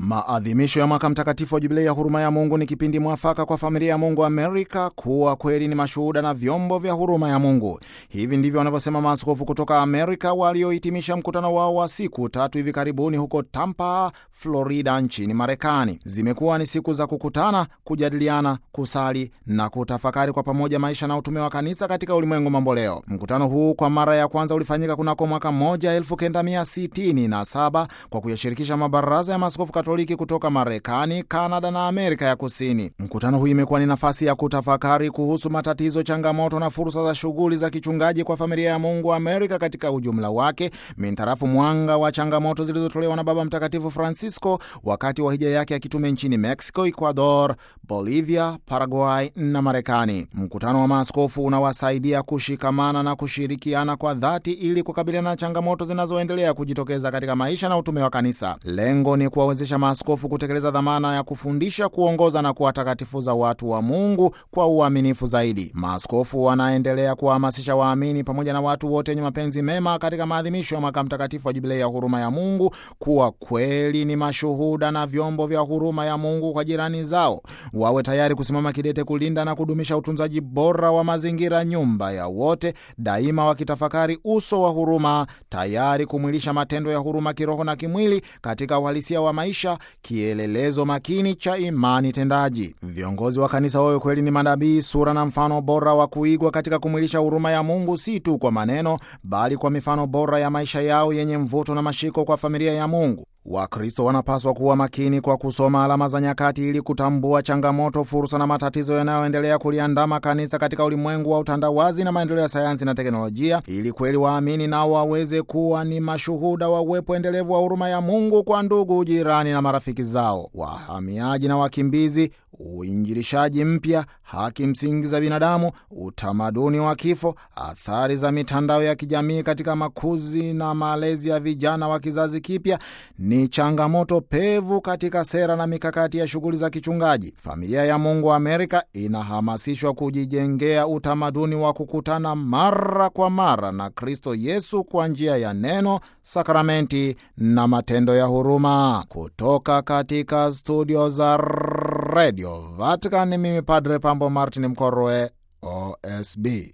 Maadhimisho ya mwaka mtakatifu wa jubilei ya huruma ya Mungu ni kipindi mwafaka kwa familia ya Mungu Amerika kuwa kweli ni mashuhuda na vyombo vya huruma ya Mungu. Hivi ndivyo wanavyosema maaskofu kutoka Amerika waliohitimisha mkutano wao wa siku tatu hivi karibuni huko Tampa, Florida nchini Marekani. Zimekuwa ni siku za kukutana, kujadiliana, kusali na kutafakari kwa pamoja maisha na utume wa kanisa katika ulimwengu mamboleo. Mkutano huu kwa mara ya kwanza ulifanyika kunako mwaka mmoja elfu kenda mia sitini na saba kwa kuyashirikisha mabaraza ya maaskofu Katoliki kutoka Marekani, Kanada na Amerika ya Kusini. Mkutano huu imekuwa ni nafasi ya kutafakari kuhusu matatizo, changamoto na fursa za shughuli za kichungaji kwa familia ya Mungu Amerika katika ujumla wake, mintarafu mwanga wa changamoto zilizotolewa na Baba Mtakatifu Francisco wakati wa hija yake ya kitume nchini Mexico, Ecuador, Bolivia, Paraguay na Marekani. Mkutano wa maaskofu unawasaidia kushikamana na kushirikiana kwa dhati ili kukabiliana na changamoto zinazoendelea kujitokeza katika maisha na utume wa kanisa. Lengo ni kuwawezesha maaskofu kutekeleza dhamana ya kufundisha, kuongoza na kuwatakatifuza watu wa Mungu kwa uaminifu zaidi. Maaskofu wanaendelea kuwahamasisha waamini pamoja na watu wote wenye mapenzi mema katika maadhimisho ya mwaka mtakatifu wa jubilei ya huruma ya Mungu kuwa kweli ni mashuhuda na vyombo vya huruma ya Mungu kwa jirani zao. Wawe tayari kusimama kidete kulinda na kudumisha utunzaji bora wa mazingira, nyumba ya wote, daima wakitafakari uso wa huruma, tayari kumwilisha matendo ya huruma kiroho na kimwili katika uhalisia wa maisha, kielelezo makini cha imani tendaji. Viongozi wa kanisa wawe kweli ni manabii, sura na mfano bora wa kuigwa katika kumwilisha huruma ya Mungu, si tu kwa maneno, bali kwa mifano bora ya maisha yao yenye mvuto na mashiko kwa familia ya Mungu. Wakristo wanapaswa kuwa makini kwa kusoma alama za nyakati ili kutambua changamoto, fursa na matatizo yanayoendelea kuliandama kanisa katika ulimwengu wa utandawazi na maendeleo ya sayansi na teknolojia, ili kweli waamini nao waweze kuwa ni mashuhuda wa uwepo endelevu wa huruma ya Mungu kwa ndugu, jirani na marafiki zao, wahamiaji na wakimbizi, uinjilishaji mpya, haki msingi za binadamu, utamaduni wa kifo, athari za mitandao ya kijamii katika makuzi na malezi ya vijana wa kizazi kipya ni changamoto pevu katika sera na mikakati ya shughuli za kichungaji. Familia ya Mungu Amerika inahamasishwa kujijengea utamaduni wa kukutana mara kwa mara na Kristo Yesu kwa njia ya neno, sakramenti na matendo ya huruma. Kutoka katika studio za Radio Vatican, mimi Padre Pambo Martin Mkorwe, OSB.